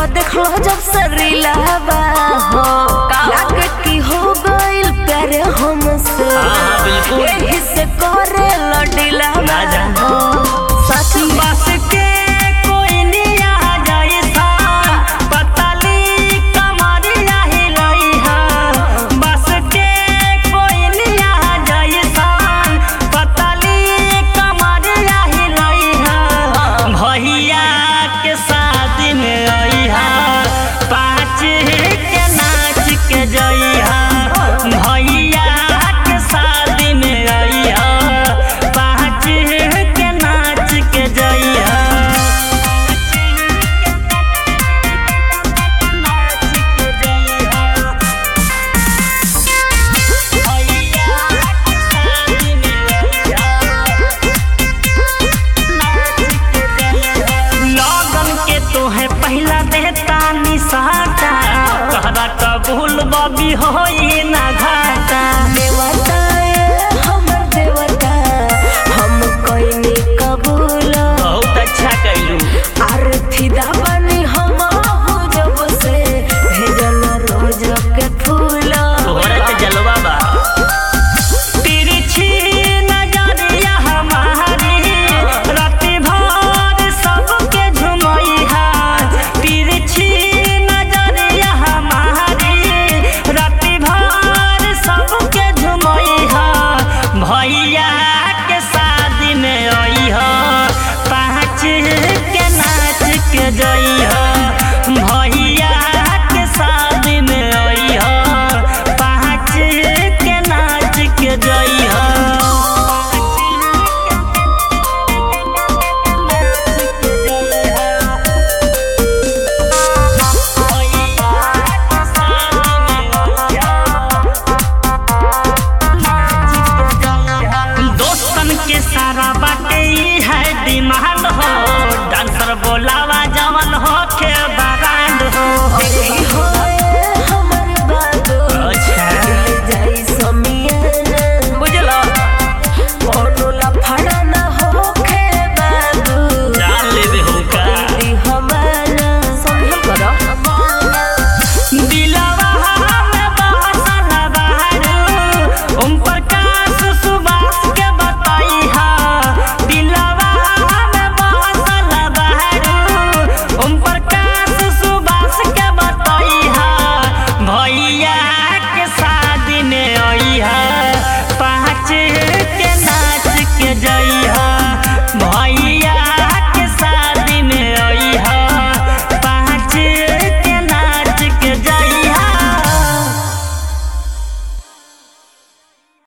तो देखलो जब से रीलावा हो लागे की हो गइल प्यारे हमसे हाँ, बिल्कुल। यही से करे लडिलावा राजा। हो सच में बस के कोई नहीं आ जाए सा पतली कमरिया हिलाई है बस के कोई नहीं आ जाए सा पतली कमरिया हिलाई है भैया के शादी में आई है पाँच के नाच के जई है भैया के शादी में आई है पाँच के नाच के जई लगन के तोहे पहला देता निशाता कहरा कबूल बबी होई ना घाटा देवता ए हमर देवता हम कोई नी कबूल बहुत अच्छा कैलू आर फिदा बनी हम हो जब से भेजल रोज के फूल तोहरा के जलवा बा तिरछी नजरिया हमारी राति भर सबके झुमई है तिरछी नजरिया हमारी राति भर सबके झुमई है भैया के शादी में आई है पाँच के नाच के जई है